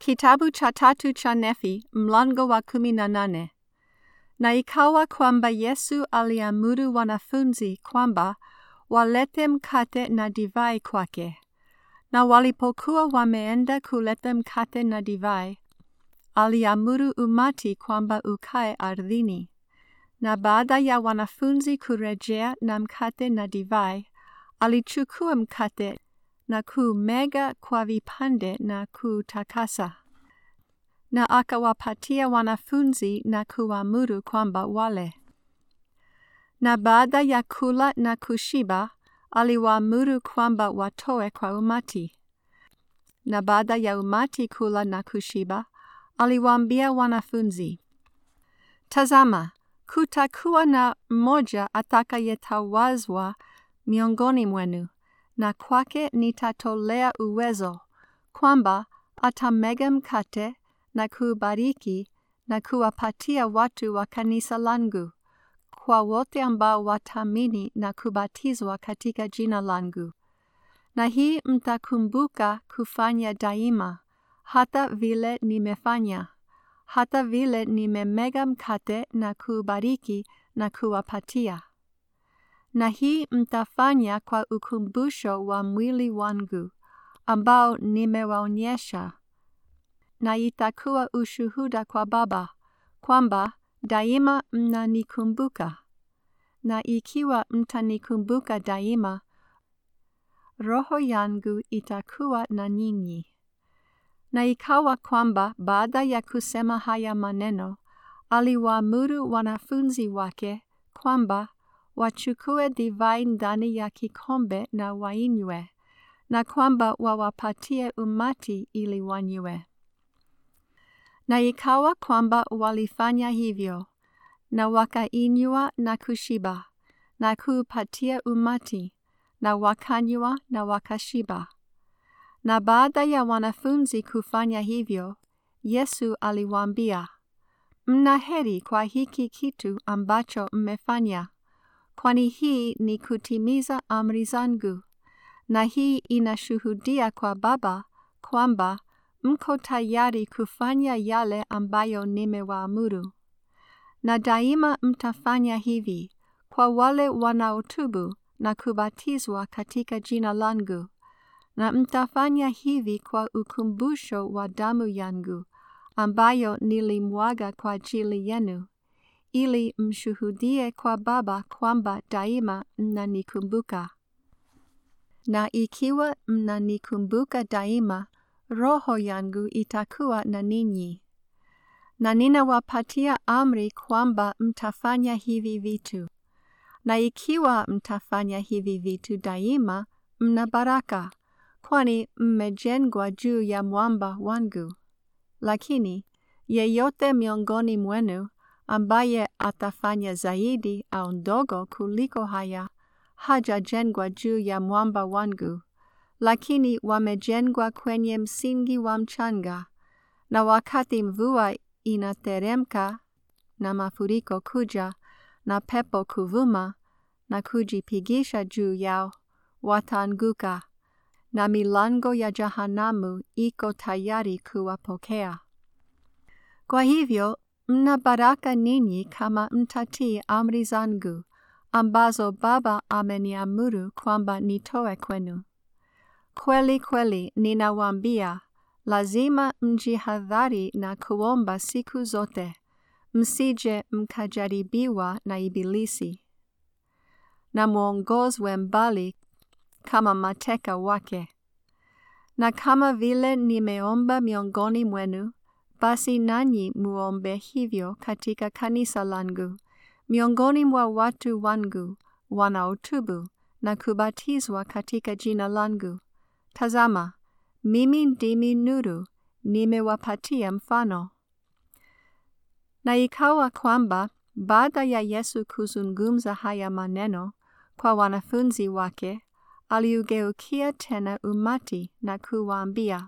Kitabu cha tatu cha Nefi, mlango wa kumi na nane. Na ikawa kwamba Yesu aliamuru wanafunzi kwamba walete mkate na divai kwake. Na walipokuwa wameenda kuleta mkate na divai, aliamuru umati kwamba ukae ardhini. Na baada ya wanafunzi kurejea na mkate na divai, alichukua mkate na kuumega kwa vipande na kuutakasa. Na akawapatia wanafunzi na kuamuru kwamba wale. Na baada ya kula na kushiba, aliwaamuru kwamba watoe kwa umati. Na baada ya umati kula na kushiba, aliwaambia wanafunzi, Tazama, kutakuwa na mmoja atakayetawazwa miongoni mwenu, na kwake nitatolea uwezo, kwamba atamega mkate na kuubariki na kuwapatia watu wa kanisa langu, kwa wote ambao wataamini na kubatizwa katika jina langu. Na hii mtakumbuka kufanya daima, hata vile nimefanya, hata vile nimemega mkate na kuubariki na kuwapatia. Na hii mtafanya kwa ukumbusho wa mwili wangu, ambao nimewaonyesha, na itakuwa ushuhuda kwa Baba, kwamba daima mnanikumbuka. Na ikiwa mtanikumbuka daima, roho yangu itakuwa na nyinyi. Na ikawa kwamba baada ya kusema haya maneno, aliwaamuru wanafunzi wake kwamba wachukue divai ndani ya kikombe na wainywe, na kwamba wawapatie umati ili wanywe. Na ikawa kwamba walifanya hivyo, na wakainywa na kushiba, na kuupatia umati, na wakanywa na wakashiba. Na baada ya wanafunzi kufanya hivyo, Yesu aliwaambia, Mna heri kwa hiki kitu ambacho mmefanya, kwani hii ni kutimiza amri zangu, na hii inashuhudia kwa Baba kwamba mko tayari kufanya yale ambayo nimewaamuru. Na daima mtafanya hivi kwa wale wanaotubu na kubatizwa katika jina langu, na mtafanya hivi kwa ukumbusho wa damu yangu ambayo nilimwaga kwa ajili yenu, ili mshuhudie kwa Baba kwamba daima mnanikumbuka. Na ikiwa mnanikumbuka daima, roho yangu itakuwa na ninyi. Na ninawapatia amri kwamba mtafanya hivi vitu. Na ikiwa mtafanya hivi vitu daima, mna baraka, kwani mmejengwa juu ya mwamba wangu. Lakini yeyote miongoni mwenu ambaye atafanya zaidi au ndogo kuliko haya, hajajengwa juu ya mwamba wangu, lakini wamejengwa kwenye msingi wa mchanga, na wakati mvua inateremka na mafuriko kuja na pepo kuvuma na kujipigisha juu yao, wataanguka, na milango ya jahanamu iko tayari kuwapokea. Kwa hivyo, mna baraka ninyi kama mtatii amri zangu, ambazo Baba ameniamuru kwamba nitoe kwenu. Kweli kweli ninawaambia, lazima mjihadhari na kuomba siku zote, msije mkajaribiwa na Ibilisi, na mwongozwe mbali kama mateka wake. Na kama vile nimeomba miongoni mwenu, basi nanyi muombe hivyo katika kanisa langu, miongoni mwa watu wangu wanaotubu na kubatizwa katika jina langu. Tazama, mimi ndimi nuru, nimewapatia mfano. Na ikawa kwamba baada ya Yesu kuzungumza haya maneno kwa wanafunzi wake, aliugeukia tena umati na kuwaambia,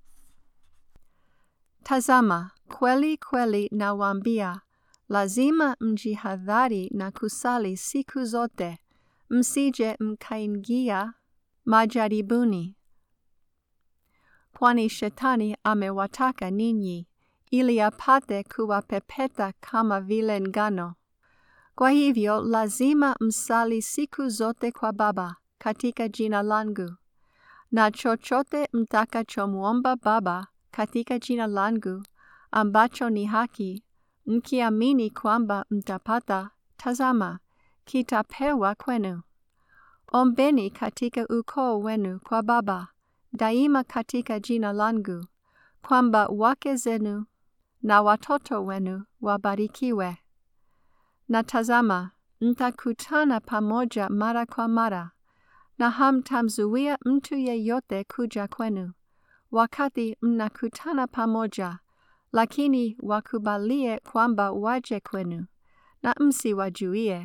Tazama, kweli kweli nawaambia, lazima mjihadhari na kusali siku zote, msije mkaingia majaribuni. kwani shetani amewataka ninyi, ili apate kuwapepeta kama vile ngano. Kwa hivyo lazima msali siku zote kwa Baba katika jina langu. Na chochote mtakachomwomba Baba katika jina langu, ambacho ni haki, mkiamini kwamba mtapata, tazama, kitapewa kwenu. Ombeni katika ukoo wenu kwa Baba, daima katika jina langu, kwamba wake zenu na watoto wenu wabarikiwe. Na tazama, mtakutana pamoja mara kwa mara, na hamtamzuia mtu yeyote kuja kwenu, wakati mnakutana pamoja, lakini wakubalie kwamba waje kwenu, na msiwajuie.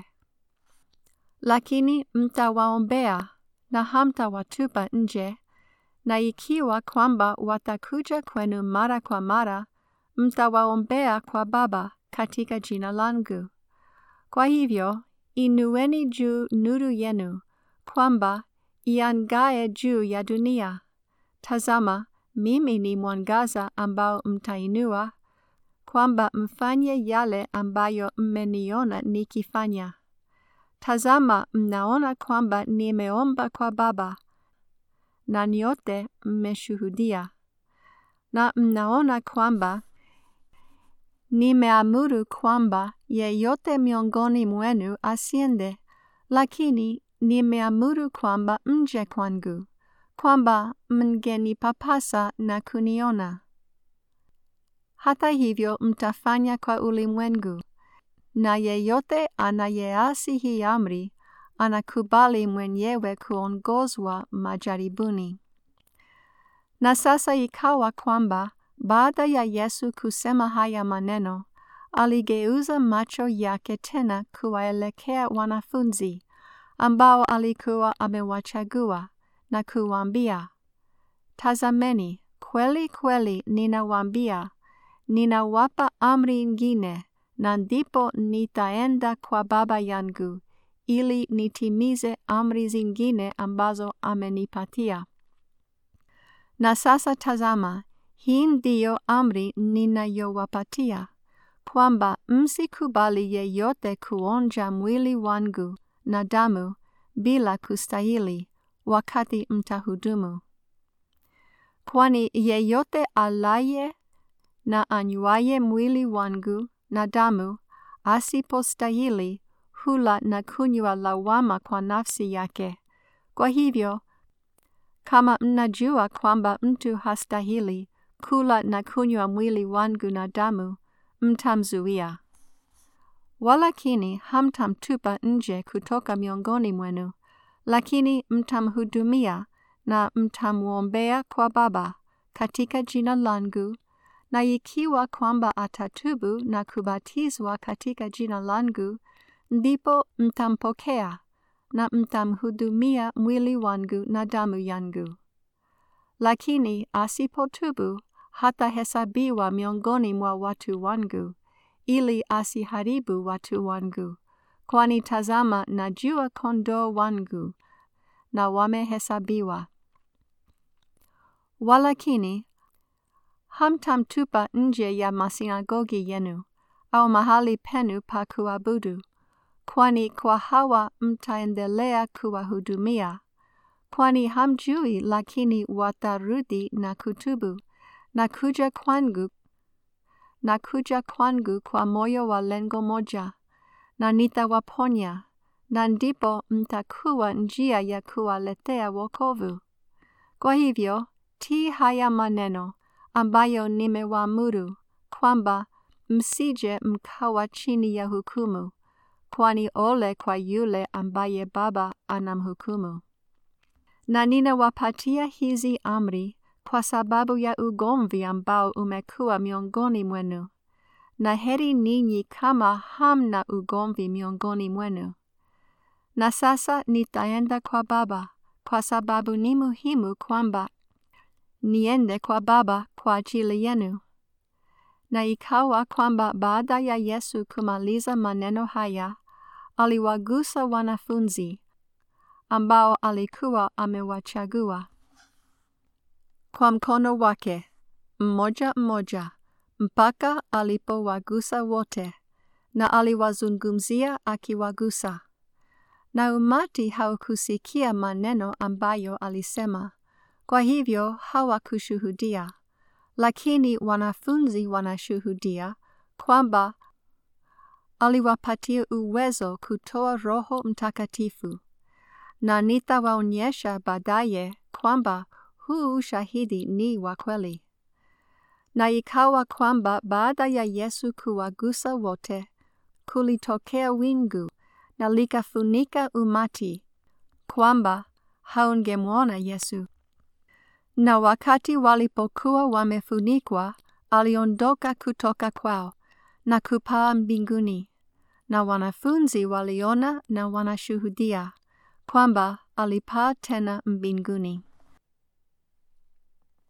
Lakini mtawaombea na hamtawatupa nje, na ikiwa kwamba watakuja kwenu mara kwa mara, mtawaombea kwa Baba katika jina langu. Kwa hivyo, inueni juu nuru yenu, kwamba iangae juu ya dunia. Tazama, mimi ni mwangaza ambao mtainua, kwamba mfanye yale ambayo mmeniona nikifanya. Tazama, mnaona kwamba nimeomba kwa Baba, na nyote mmeshuhudia. Na mnaona kwamba nimeamuru kwamba yeyote miongoni mwenu asiende, lakini nimeamuru kwamba mje kwangu, kwamba mngenipapasa na kuniona. Hata hivyo mtafanya kwa ulimwengu, na yeyote anayeasi hii amri, anakubali mwenyewe kuongozwa majaribuni. Na sasa ikawa kwamba baada ya Yesu kusema haya maneno, aligeuza macho yake tena kuwaelekea wanafunzi ambao alikuwa amewachagua na kuwaambia, Tazameni, kweli kweli ninawaambia, ninawapa amri ingine, na ndipo nitaenda kwa Baba yangu, ili nitimize amri zingine ambazo amenipatia. Na sasa tazama, hii ndiyo amri ninayowapatia, kwamba msikubali yeyote kuonja mwili wangu na damu bila kustahili wakati mtahudumu. Kwani yeyote alaye na anywaye mwili wangu na damu asipostahili hula na kunywa lawama kwa nafsi yake. Kwa hivyo, kama mnajua kwamba mtu hastahili kula na kunywa mwili wangu na damu, mtamzuia. Walakini hamtamtupa nje kutoka miongoni mwenu, lakini mtamhudumia na mtamwombea kwa Baba katika jina langu, na ikiwa kwamba atatubu na kubatizwa katika jina langu, ndipo mtampokea na mtamhudumia mwili wangu na damu yangu. Lakini asipotubu hatahesabiwa miongoni mwa watu wangu, ili asiharibu watu wangu, kwani tazama, najua kondoo wangu na wamehesabiwa. Walakini hamtamtupa nje ya masinagogi yenu au mahali penu pa kuabudu, kwani kwa hawa mtaendelea kuwahudumia, kwani hamjui, lakini watarudi na kutubu na kuja kwangu na kuja kwangu kwa moyo wa lengo moja, na nitawaponya, na ndipo mtakuwa njia ya kuwaletea wokovu. Kwa hivyo, tii haya maneno ambayo nimewaamuru, kwamba msije mkawa chini ya hukumu, kwani ole kwa yule ambaye Baba anamhukumu. Na ninawapatia hizi amri kwa sababu ya ugomvi ambao umekuwa miongoni mwenu, na heri ninyi kama hamna ugomvi miongoni mwenu. Na sasa nitaenda kwa Baba, kwa sababu ni muhimu kwamba niende kwa Baba kwa ajili yenu. Na ikawa kwamba baada ya Yesu kumaliza maneno haya, aliwagusa wanafunzi ambao alikuwa amewachagua kwa mkono wake mmoja mmoja mpaka alipowagusa wote, na aliwazungumzia akiwagusa. Na umati haukusikia maneno ambayo alisema, kwa hivyo hawakushuhudia. Lakini wanafunzi wanashuhudia kwamba aliwapatia uwezo kutoa Roho Mtakatifu, na nitawaonyesha baadaye kwamba huu ushahidi ni wa kweli. Na ikawa kwamba baada ya Yesu kuwagusa wote, kulitokea wingu na likafunika umati, kwamba haungemwona Yesu. Na wakati walipokuwa wamefunikwa, aliondoka kutoka kwao na kupaa mbinguni, na wanafunzi waliona na wanashuhudia kwamba alipaa tena mbinguni.